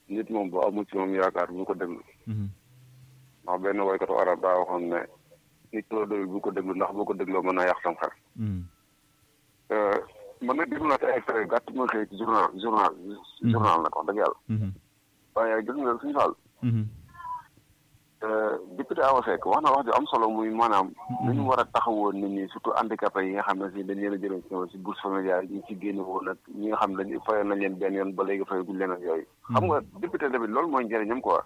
nit moom bu amul ci moom yaakaar bu ko déglu ndax benn woykatu arab daa waxoon ne nit loo doyul bu ko déglu ndax boo ko dégloo mën naa yàq sam xel man nag déglu naa te extrait gàtt ma xëy ci journal journal journal nag wax dëgg yàlla waaye gis nga suñu faal député Awa Seck wax na wax ju am solo muy maanaam nu ñu war a taxawoon nit ñi surtout handicapé yi nga xam ne si dañ leen a jëloon si si bourse familiale yi ñu ci génne woon ak ñi nga xam ne dañ fayoon nañ leen benn yoon ba léegi fay guñ leen ak yooyu xam nga député tamit loolu mooy njëriñam quoi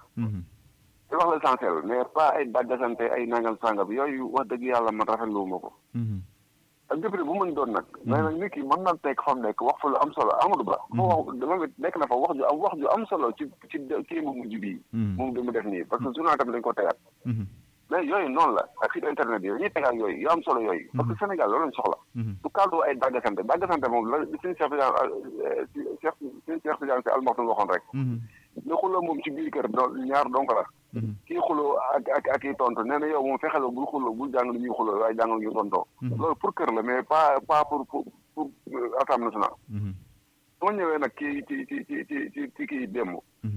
te wax l'essentiel mais pas ay daggasante ay nangam sangam yooyu wax dëgg yàlla man rafetlu ma ko ak député bu mën doon nag mais nag nit ki mën na nekk fa mu nekk wax fa lu am solo Amadou Ba fa wax dama nekk na fa wax ju am wax ju am solo ci ci kii mu mujj bii moom bi mu def nii parce que journal tamit dañ ko tegaat mais yooyu noonu la ak site internet yi dañuy tegaat yooyu yu am solo yooyu parce que Sénégal loolu lañ soxla du cadre ay daggasante daggasante moom la suñu Cheikh Tidiane Cheikh suñu Cheikh Tidiane si almaxtum waxoon rek ne xuloo moom ci biir kër ñaar donc la kii xuloo ak ak ak kii tontu nee na yow moom fexeloo bul xuloo bul jàng lu ñuy xuloo waaye jàng lu ñuy tontoo loolu pour kër la mais pas pas pour pour pour assemblée nationale soo ñëwee nag ci ci ci ci ci ci ci kii démb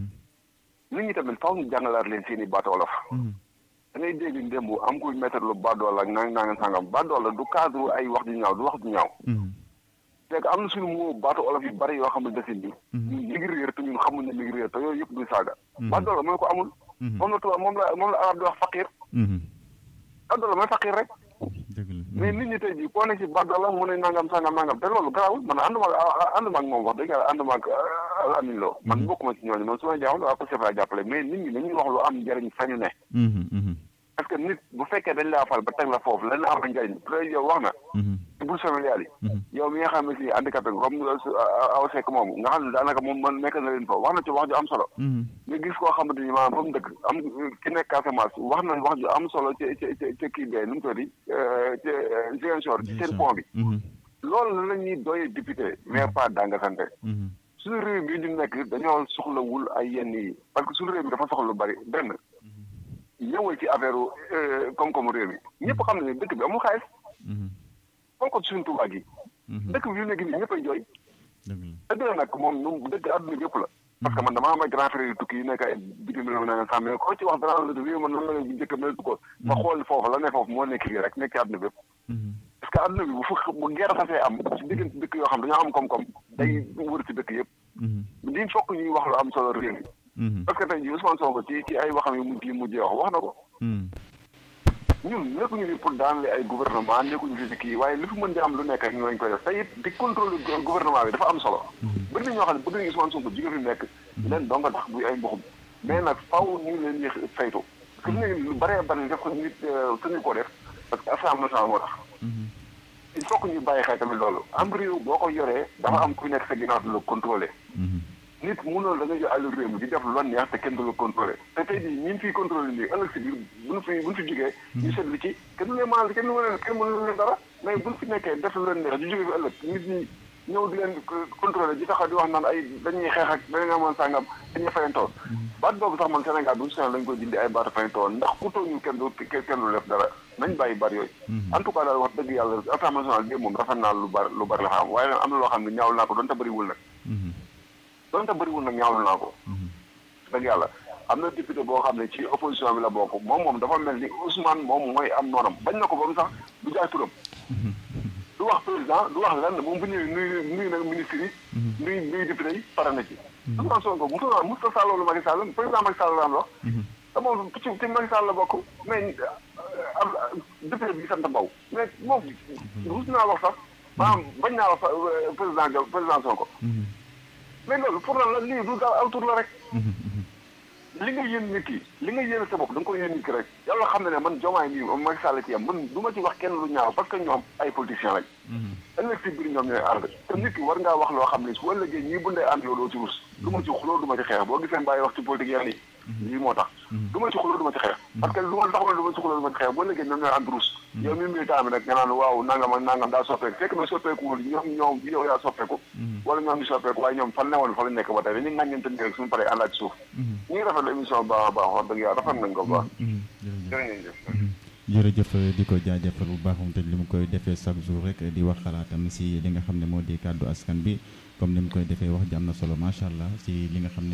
nit ñi tamit faaw ñu jàngalaat leen seen i baatu olof da ngay dégg démb am kuy mettre lu baadoola ak nang nanga sangam baadoola du cadre ay wax ju ñaaw du wax ju ñaaw c'est que am na suñu moo baatu olof yu bari yoo xam ne desin bi ñun mi ngi réer te ñun xamuñ ne mi ngi réer te yooyu yëpp du saaga baadoola mooy ko amul moom la tubaab moom la moom la arab di wax faqir baadoola mooy faqir rek mais nit ñi tey jii koo ne ci baadoola mu ne nangam sangam nangam te loolu garaawul man ànduma ànduma ak moom wax dëgg yàlla ànduma ak Amin Lo man bokkuma ci ñooñu man su ma jaaxal waa Pastef laa jàppale mais nit ñi dañuy wax lu am njëriñ fañu ne parce que nit bu fekkee dañ laa fal ba teg la foofu lan am njëriñ peut yow wax na ci bourse familiale yi yow mi nga xam ne si handicapé comme Awa Seck moom nga xam ne daanaka moom man nekk na leen foofu wax na ci wax ju am solo nga gis koo xamante ni maanaam fa mu dëkk am ki nekk Casamance wax na wax ju am solo ci ci ci kii bee nu mu tudd ci Ziguinchor ci seen pont bi loolu la ñuy doyee député mais pas danga sante suñu réew mi ñu nekk dañoo soxlawul ay yenn yi parce que suñu réew mi dafa soxla lu bari benn ñëwal ci affaire koom-koomu réew mi ñëpp xam ne dëkk bi amul xaalis comme ko suñu tubaab gi dëkk bi yu nekk nii ñëppay jooy dëgg la nag moom nu dëkk àdduna bi yëpp la parce que man damaa am ay grand frère yu tukki yu nekk ay bitim réew na nga xam ne ko ci wax dara la réew man nan la bu njëkk meltu ko ma xool foofu la ne foofu moo nekk fii rek nekk ci àdduna bi yëpp parce que àdduna bi bu fu bu guerre xasee am ci diggante dëkk yoo xam dañoo am koom-koom day wër ci dëkk yëpp di fokk ñuy wax lu am solo réew mi parce que tey jii Ousmane Sonko ci ci ay waxam yu mujj yi mujjee wax wax na ko ñun nekkuñu fi pour daanale ay gouvernement nekkuñu fi si kii waaye li fi mën di am lu nekk rek ñu lañ koy def te it di contrôle gouvernement bi dafa am solo bëri na ñoo xam ne bëgg nañu Ousmane Sonko jóge fi nekk leen donga tax buy ay mboxum mais nag faw ñu leen di saytu parce que lu bëree bëri def ko nit suñu ko def parce que assemblée nationale moo tax il faut que ñu bàyyi xel tamit loolu am réew boo ko yoree dafa am ku nekk sa ginnaaw di la contrôler nit mënoon da nga jël àllu réew mi di def lu la neex te kenn du la contrôlé te tey jii ñi fiy contrôlé nii ëllëg si biir buñu fi buñu fi jógee ñu seetlu ci kenn du leen maanaam kenn du leen kenn mënu leen dara mais buñu fi nekkee def lu leen neex di jógee fi ëllëg nit ñi ñëw di leen contrôlé di taxaw di wax naan ay dañuy xeex ak dañu amoon sàngam dañuy fayantoo baat boobu sax man Sénégal buñu seen lañ koy dindi ay baatu fayantoo ndax ku toog ñu kenn du kenn du def dara nañ bàyyi baat yooyu en tout cas daal wax dëgg yàlla assemblée nationale bi moom rafet naa lu bari lu bari la xam waaye nag am na loo xam ne ñaawlu naa ko doon te bëriwul nag donte bëriwul nag ñaawlu naa ko dëgg yàlla am na député boo xam ne ci opposition bi la bokk moom moom dafa mel ni Ousmane moom mooy am noonam bañ na ko ba mu sax du jaay turam du wax président du wax lenn moom bu ñëwee nuyu nuyu nag ministre yi nuyu nuyu député yi pare na ci Ousmane Sonko mu toog mu sa loolu Macky Sall président Macky Sall daan wax te moom ci ci Macky Sall la bokk mais am député bi sant Mbow mais moom rus naa wax sax maanaam bañ naa wax président président Sonko mais loolu pour lan la lii du daal aw tur la rek li nga yéen nit ki li nga yéen sa bopp da nga ko yéen nit ki rek yàlla xam ne ne man jomaay mii Macky Sall ci yam man du ma ci wax kenn lu ñaaw parce que ñoom ay politiciens lañ ëllëg si biir ñoom ñooy ànd te nit ki war ngaa wax loo xam ne su ëllëgee ñii bu ndee ànd yow doo ci rus du ma ci xuloo du ma ci xeex boo gisee bàyyi wax ci politique yenn yi lii moo tax du ma ci xuloo du ma ci xeex parce que lu ma tax du ma ci xuloo du ma ci xeex boo ëllëgee ñoom ñooy ànd rus yow mi militant bi nag nga naan waaw nangam ak nangam daa soppeeku fekk na soppeekuwul ñoom ñoom yow yaa soppeeku wala ñoom ñu soppeeku waaye ñoom fan newoon fa la nekk ba tey dañuy ŋàññante ni rek suñu paree àndaat ci suuf ñu ngi rafetlu émission bu baax a baax wax dëgg yàlla rafet nañ ko bu baax jërëjëf jërëjëf di ko jaajëfal bu baax moom te li mu koy defee chaque jour rek di wax xalaatam si li nga xam ne moo di kàddu askan bi comme ni mu koy defee wax ji am na solo macha allah si li nga xam ne